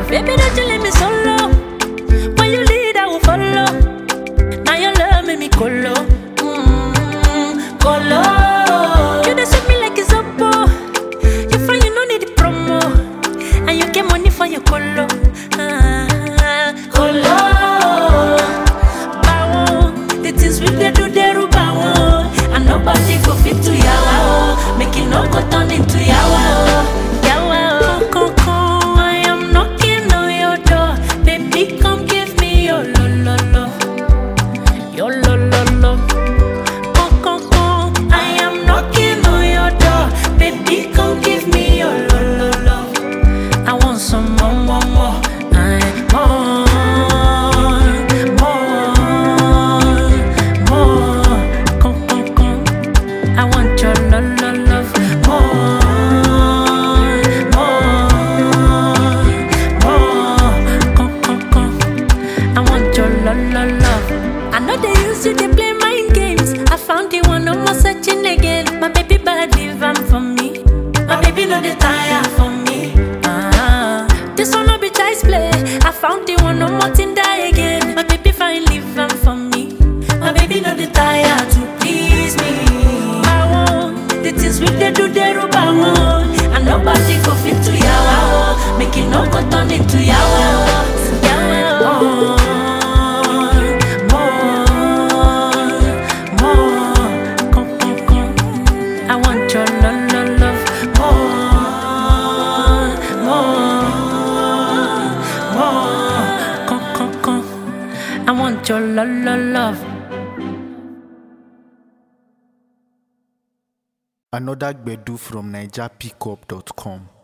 love. Baby, don't you leave me solo. When you lead, I will follow. Now your love make me colo. Mm, colo. You just sweet me like it's oppo. You find you no need the promo. And you get money for your colo. Ah, colo. Bawo. The things we dey do, they rub bawo. And nobody go fit to yawa. oh. Make it no go turn into yawa. oh. Yawa. oh. Coco, I am knocking on your door. Baby, come give me your lo lo lo. Your lo lo lo. Come, come, come. I am knocking on your door. Baby, come give me your lo lo lo. I want some more, more, more. I more, more, more. Come, come, come. I want your lo lo love. More, more, more. Come, come, come. I want your lo lo love. I know they used you to play mind games. I found the one, no more searching again. My baby body van for me. My baby know the tire for me. Ah, this one no be child's play. I found the one, no more thing die again. My baby finally van for me. My baby know the tire to please me. I want the things we they do, they rub I want. And nobody go fit to yawa. oh. Make it no go turn into yawa. oh. Yawa. oh. More, more, come, come, come. I want your love, love, love. More, more, more, come, come, come. I want your love, love, love. Another Gbedu from NigerPickup.com.